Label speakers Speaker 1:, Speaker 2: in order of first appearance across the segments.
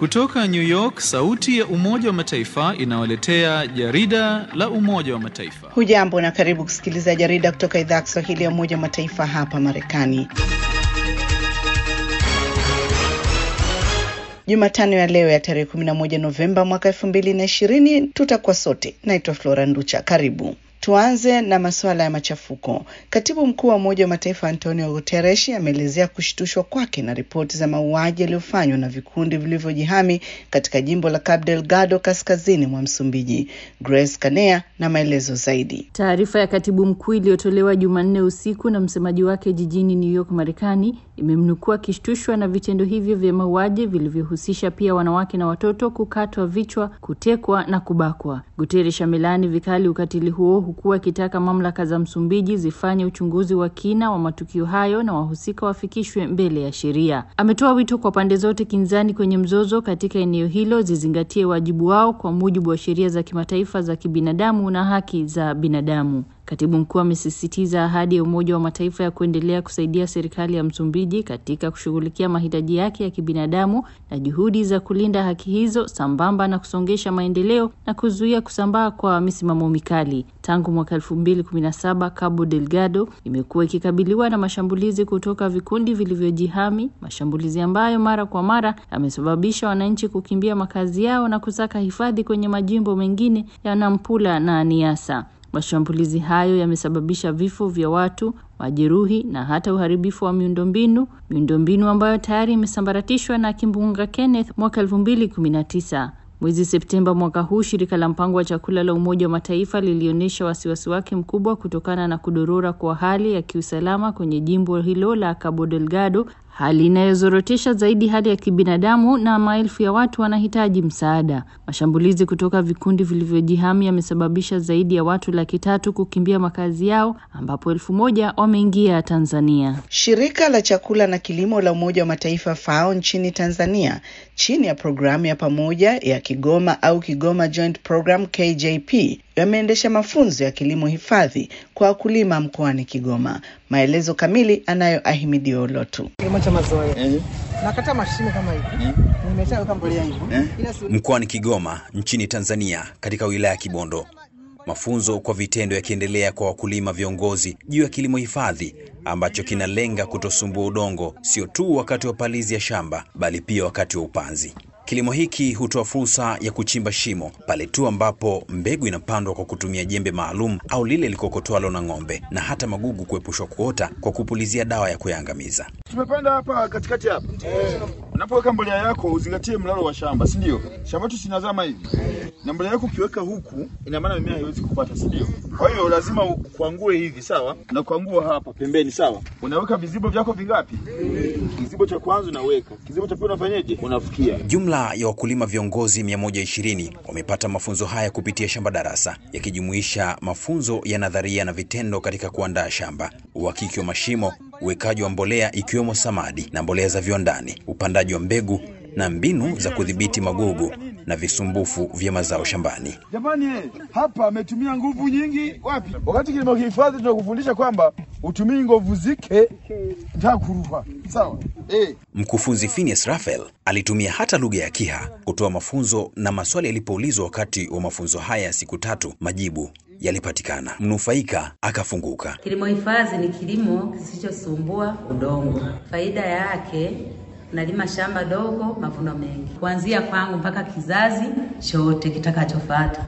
Speaker 1: Kutoka New York, sauti ya Umoja wa Mataifa inawaletea jarida la Umoja wa Mataifa.
Speaker 2: Hujambo na karibu kusikiliza jarida kutoka idhaa ya Kiswahili ya Umoja wa Mataifa hapa Marekani. Jumatano ya leo ya tarehe 11 Novemba mwaka 2020 tutakuwa sote. Naitwa Flora Nducha, karibu. Tuanze na masuala ya machafuko. Katibu mkuu wa Umoja wa Mataifa Antonio Guterres ameelezea kushtushwa kwake na ripoti za mauaji yaliyofanywa na vikundi vilivyojihami katika jimbo la Cabo Delgado kaskazini mwa Msumbiji. Grace Kanea na maelezo zaidi.
Speaker 3: Taarifa ya katibu mkuu iliyotolewa Jumanne usiku na msemaji wake jijini New York, Marekani, imemnukua akishtushwa na vitendo hivyo vya mauaji vilivyohusisha pia wanawake na watoto kukatwa vichwa, kutekwa na kubakwa. Guterres amelaani vikali ukatili huo huku akitaka mamlaka za Msumbiji zifanye uchunguzi wa kina wa matukio hayo na wahusika wafikishwe mbele ya sheria. Ametoa wito kwa pande zote kinzani kwenye mzozo katika eneo hilo zizingatie wajibu wao kwa mujibu wa sheria za kimataifa za kibinadamu na haki za binadamu. Katibu mkuu amesisitiza ahadi ya Umoja wa Mataifa ya kuendelea kusaidia serikali ya Msumbiji katika kushughulikia mahitaji yake ya kibinadamu na juhudi za kulinda haki hizo sambamba na kusongesha maendeleo na kuzuia kusambaa kwa misimamo mikali. Tangu mwaka elfu mbili kumi na saba Cabo Delgado imekuwa ikikabiliwa na mashambulizi kutoka vikundi vilivyojihami, mashambulizi ambayo mara kwa mara yamesababisha wananchi kukimbia makazi yao na kusaka hifadhi kwenye majimbo mengine ya Nampula na Niassa. Mashambulizi hayo yamesababisha vifo vya watu, majeruhi na hata uharibifu wa miundombinu, miundombinu ambayo tayari imesambaratishwa na kimbunga Kenneth mwaka elfu mbili kumi na tisa. Mwezi Septemba mwaka huu, shirika la mpango wa chakula la Umoja wa Mataifa lilionyesha wasiwasi wake mkubwa kutokana na kudorora kwa hali ya kiusalama kwenye jimbo hilo la Cabo Delgado, hali inayozorotesha zaidi hali ya kibinadamu na maelfu ya watu wanahitaji msaada. Mashambulizi kutoka vikundi vilivyojihami yamesababisha zaidi ya watu laki tatu kukimbia makazi yao, ambapo elfu moja wameingia Tanzania.
Speaker 2: Shirika la chakula na kilimo la Umoja wa Mataifa FAO nchini Tanzania chini ya programu ya pamoja ya Kigoma au Kigoma Joint Program KJP yameendesha mafunzo ya kilimo hifadhi kwa wakulima mkoani Kigoma. Maelezo kamili anayo Ahimidi Olotu.
Speaker 4: Kilimo cha mazoea eh, nakata mashimo kama hivi eh, nimeshaweka mbolea hivyo eh.
Speaker 5: Mkoani Kigoma nchini Tanzania, katika wilaya ya Kibondo, mafunzo kwa vitendo yakiendelea kwa wakulima viongozi juu ya kilimo hifadhi ambacho kinalenga kutosumbua udongo sio tu wakati wa palizi ya shamba bali pia wakati wa upanzi. Kilimo hiki hutoa fursa ya kuchimba shimo pale tu ambapo mbegu inapandwa kwa kutumia jembe maalum au lile likokotwalo na ng'ombe, na hata magugu kuepushwa kuota kwa kupulizia dawa ya kuyaangamiza.
Speaker 6: Tumepanda hapa katikati hapa eh. Unapoweka mbolea yako uzingatie mlalo wa shamba, si ndio? Shamba tu sinazama hivi na mbolea yako ukiweka huku, ina maana mimea haiwezi kupata, si ndio? Kwa hiyo lazima kuangue hivi, sawa, na kuangua hapa pembeni, sawa. Unaweka vizibo vyako vingapi? Kizibo cha kwanza unaweka, kizibo cha pili unafanyaje? Unafukia.
Speaker 5: Jumla ya wakulima viongozi 120 wamepata mafunzo haya kupitia shamba darasa, yakijumuisha mafunzo ya nadharia na vitendo katika kuandaa shamba, uhakiki wa mashimo, uwekaji wa mbolea ikiwemo samadi na mbolea za viwandani, upandaji wa mbegu na mbinu za kudhibiti magugu na visumbufu vya mazao shambani.
Speaker 6: Jamani, hapa ametumia nguvu nyingi wapi? Wakati kilimo kihifadhi tunakufundisha kwamba utumii nguvu zike ntakuruha sawa. Eh,
Speaker 5: Mkufunzi Phineas Raphael alitumia hata lugha ya Kiha kutoa mafunzo, na maswali yalipoulizwa wakati wa mafunzo haya ya siku tatu, majibu yalipatikana. Mnufaika akafunguka.
Speaker 7: Kilimo hifadhi ni kilimo kisichosumbua udongo. Faida yake nalima shamba dogo, mavuno mengi, kuanzia kwangu mpaka kizazi chote kitakachofuata.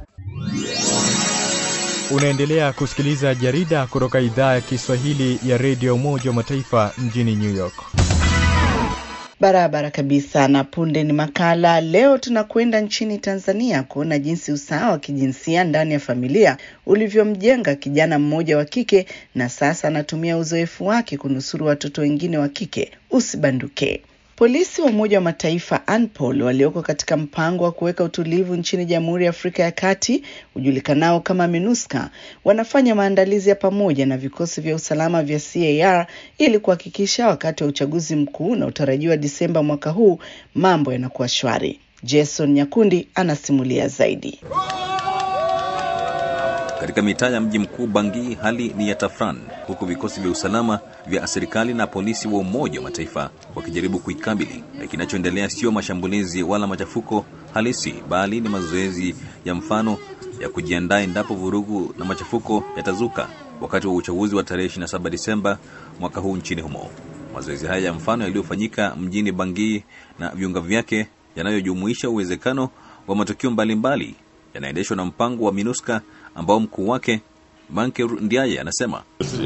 Speaker 8: Unaendelea kusikiliza jarida kutoka idhaa ya Kiswahili ya redio Umoja wa Mataifa mjini New York.
Speaker 2: Barabara kabisa. Na punde ni makala. Leo tunakwenda nchini Tanzania kuona jinsi usawa wa kijinsia ndani ya familia ulivyomjenga kijana mmoja wa kike, na sasa anatumia uzoefu wake kunusuru watoto wengine wa kike. Usibanduke. Polisi wa Umoja wa Mataifa ANPOL walioko katika mpango wa kuweka utulivu nchini Jamhuri ya Afrika ya Kati ujulikanao kama MINUSCA wanafanya maandalizi ya pamoja na vikosi vya usalama vya CAR ili kuhakikisha wakati wa uchaguzi mkuu unaotarajiwa Disemba mwaka huu mambo yanakuwa shwari. Jason Nyakundi anasimulia zaidi.
Speaker 9: Katika mitaa ya mji mkuu Bangui hali ni ya tafran, huku vikosi vya usalama vya serikali na polisi wa Umoja wa Mataifa wakijaribu kuikabili. Na kinachoendelea sio mashambulizi wala machafuko halisi, bali ni mazoezi ya mfano ya kujiandaa endapo vurugu na machafuko yatazuka wakati wa uchaguzi wa tarehe 27 Disemba mwaka huu nchini humo. Mazoezi haya ya mfano yaliyofanyika mjini Bangui na viunga vyake yanayojumuisha uwezekano wa matukio mbalimbali yanaendeshwa na mpango wa MINUSCA ambao mkuu wake Banker Ndiaye anasema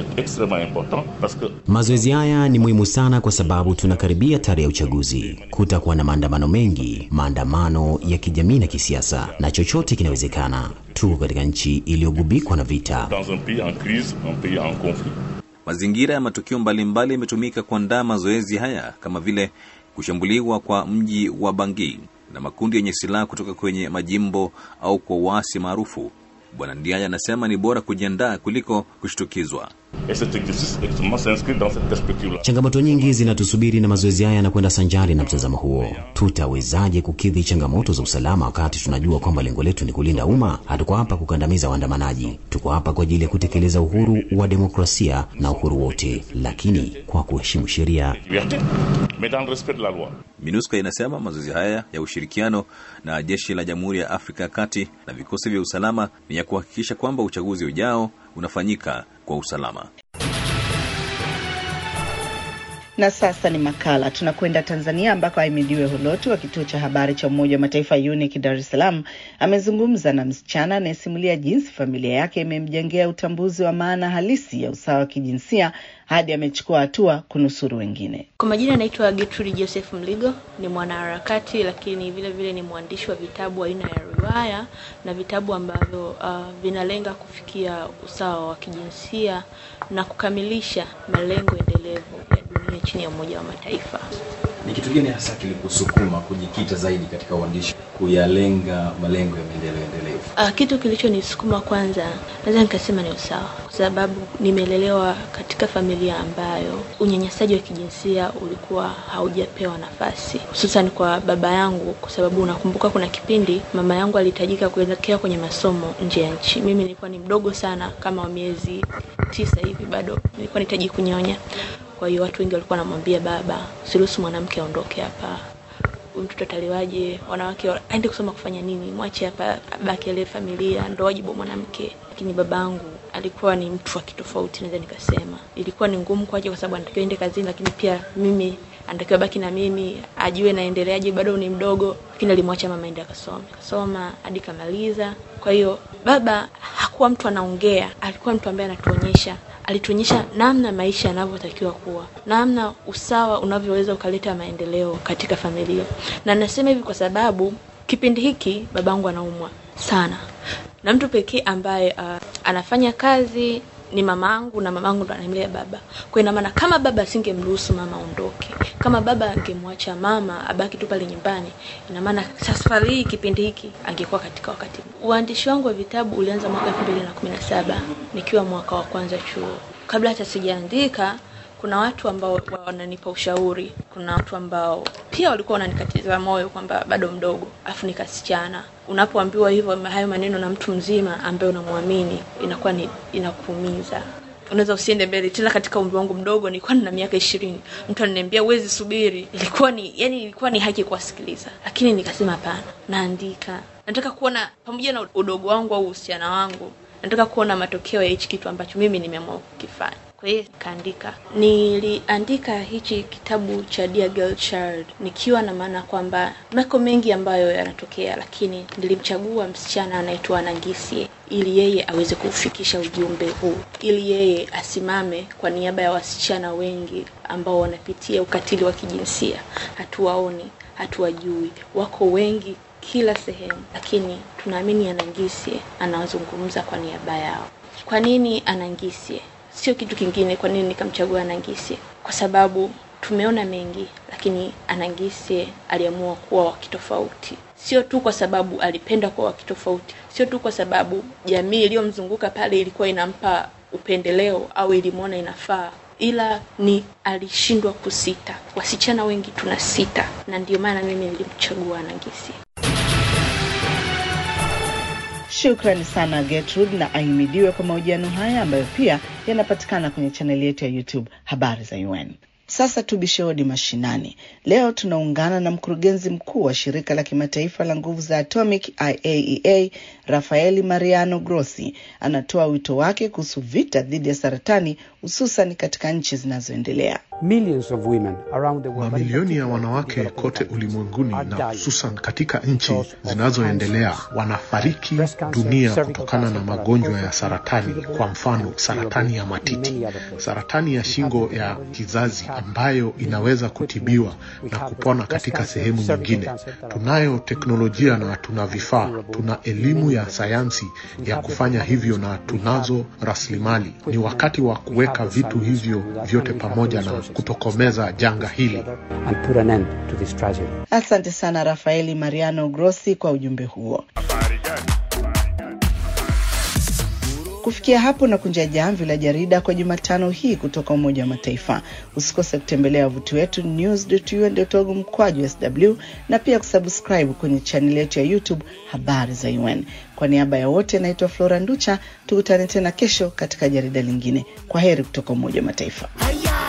Speaker 10: mazoezi haya ni muhimu sana kwa sababu tunakaribia tarehe ya uchaguzi. Kutakuwa na maandamano mengi, maandamano ya kijamii na kisiasa, na chochote kinawezekana. Tuko katika nchi iliyogubikwa na vita.
Speaker 9: Mazingira ya matukio mbalimbali yametumika kuandaa mazoezi haya kama vile kushambuliwa kwa mji wa Bangui na makundi yenye silaha kutoka kwenye majimbo au kwa uasi maarufu. Bwana Ndiaye anasema ni bora kujiandaa kuliko kushtukizwa.
Speaker 10: Changamoto nyingi zinatusubiri na mazoezi haya yanakwenda sanjari na mtazamo huo. Tutawezaje kukidhi changamoto za usalama wakati tunajua kwamba lengo letu ni kulinda umma? Hatuko hapa kukandamiza waandamanaji, tuko hapa kwa ajili ya kutekeleza uhuru wa demokrasia na uhuru wote, lakini kwa kuheshimu sheria.
Speaker 9: MINUSCA inasema mazoezi haya ya ushirikiano na jeshi la Jamhuri ya Afrika ya Kati na vikosi vya usalama ni ya kuhakikisha kwamba uchaguzi ujao unafanyika kwa usalama.
Speaker 2: Na sasa ni makala. Tunakwenda Tanzania ambako Ahimidiwe Holoti wa kituo cha habari cha Umoja wa Mataifa UNIC Dar es Salaam amezungumza na msichana anayesimulia jinsi familia yake imemjengea utambuzi wa maana halisi ya usawa wa kijinsia hadi amechukua hatua kunusuru wengine.
Speaker 11: Kwa majina anaitwa Gertrude Joseph Mligo, ni mwanaharakati lakini vile vile ni mwandishi wa vitabu aina ya riwaya na vitabu ambavyo uh, vinalenga kufikia usawa wa kijinsia na kukamilisha malengo endelevu ya dunia chini ya Umoja wa Mataifa.
Speaker 12: Ni kitu gani hasa kilikusukuma kujikita zaidi katika uandishi, kuyalenga malengo ya maendeleo endelevu?
Speaker 11: Uh, kitu kilichonisukuma kwanza, naweza nikasema ni usawa, kwa sababu nimelelewa katika familia ambayo unyanyasaji wa kijinsia ulikuwa haujapewa nafasi, hususan kwa baba yangu, kwa sababu unakumbuka kuna kipindi mama yangu alihitajika kuelekea kwenye masomo nje ya nchi. Mimi nilikuwa ni mdogo sana, kama wa miezi tisa hivi, bado nilikuwa nahitaji kunyonya. Kwa hiyo watu wengi walikuwa wanamwambia baba, usiruhusu mwanamke aondoke hapa, huyu mtoto ataliwaje? Wanawake aende kusoma kufanya nini? Mwache hapa abaki ale familia, ndo wajibu wa mwanamke. Lakini babangu alikuwa ni mtu wa kitofauti, naweza nikasema. Ilikuwa ni ngumu kwake, kwa sababu anatakiwa ende kazini, lakini pia mimi anatakiwa baki na mimi, ajue naendeleaje, bado ni mdogo. Lakini alimwacha mama ende akasome, kasoma hadi kamaliza. Kwa hiyo baba hakuwa mtu anaongea, alikuwa mtu ambaye anatuonyesha alituonyesha namna maisha yanavyotakiwa kuwa, namna usawa unavyoweza ukaleta maendeleo katika familia. Na nasema hivi kwa sababu kipindi hiki babangu anaumwa sana, na mtu pekee ambaye uh, anafanya kazi ni mamangu, na mamangu ndo anamlea baba. Kwa ina maana kama baba asingemruhusu mama aondoke, kama baba angemwacha mama abaki tu pale nyumbani, ina maana safari hii kipindi hiki angekuwa katika wakati. Uandishi wangu wa vitabu ulianza mwaka 2017 nikiwa mwaka wa kwanza chuo. Kabla hata sijaandika, kuna watu ambao wananipa ushauri, kuna watu ambao pia walikuwa wananikatiza moyo kwamba bado mdogo, afu nikasichana. Unapoambiwa hivyo hayo maneno na mtu mzima ambaye unamwamini, inakuwa ni inakuumiza unaweza usiende mbele tena. Katika umri wangu mdogo, nilikuwa nina miaka ishirini, mtu ananiambia uwezi subiri, ilikuwa ni yani, ilikuwa ni haki kuwasikiliza, lakini nikasema hapana, naandika. Nataka kuona pamoja na udogo wangu au uhusiana wangu, nataka kuona matokeo ya hichi kitu ambacho mimi nimeamua kukifanya. Kwa hiyo nikaandika, niliandika hichi kitabu cha Dear Girl Child nikiwa na maana kwamba mako mengi ambayo yanatokea, lakini nilimchagua msichana anaitwa Nangisie ili yeye aweze kufikisha ujumbe huu, ili yeye asimame kwa niaba ya wasichana wengi ambao wanapitia ukatili wa kijinsia. Hatuwaoni, hatuwajui, wako wengi kila sehemu, lakini tunaamini Anangisie anawazungumza kwa niaba yao. Kwa nini Anangisie? Sio kitu kingine. Kwa nini nikamchagua Anangisie? Kwa sababu tumeona mengi, lakini Anangisie aliamua kuwa wa kitofauti, sio tu kwa sababu alipenda kuwa wa kitofauti, sio tu kwa sababu jamii iliyomzunguka pale ilikuwa inampa upendeleo au ilimwona inafaa, ila ni alishindwa kusita. Wasichana wengi tuna sita, na ndio maana mimi nilimchagua Anangisie.
Speaker 2: Shukrani sana Gertrude na ahimidiwe kwa mahojiano haya ambayo pia yanapatikana kwenye chaneli yetu ya YouTube Habari za UN. Sasa tubishe hodi mashinani. Leo tunaungana na mkurugenzi mkuu wa shirika la kimataifa la nguvu za atomic IAEA, Rafaeli Mariano Grossi. Anatoa wito wake kuhusu vita dhidi ya saratani hususan katika nchi zinazoendelea.
Speaker 13: Mamilioni ya wanawake kote ulimwenguni na hususan katika nchi zinazoendelea wanafariki dunia kutokana na magonjwa ya saratani, kwa mfano saratani ya matiti, saratani ya shingo ya kizazi ambayo inaweza kutibiwa na kupona katika sehemu nyingine. Tunayo teknolojia na tuna vifaa, tuna elimu ya sayansi ya kufanya hivyo na tunazo rasilimali. Ni wakati wa kuweka vitu hivyo vyote pamoja na kutokomeza janga hili.
Speaker 2: Asante sana Rafaeli Mariano Grossi kwa ujumbe huo. Kufikia hapo na kunja jamvi la jarida kwa Jumatano hii kutoka Umoja wa Mataifa. Usikose kutembelea wavuti wetu news.un.org mkwaju sw na pia kusubscribe kwenye chaneli yetu ya YouTube Habari za UN. Kwa niaba ya wote, naitwa Flora Nducha. Tukutane tena kesho katika jarida lingine. Kwa heri kutoka Umoja wa Mataifa.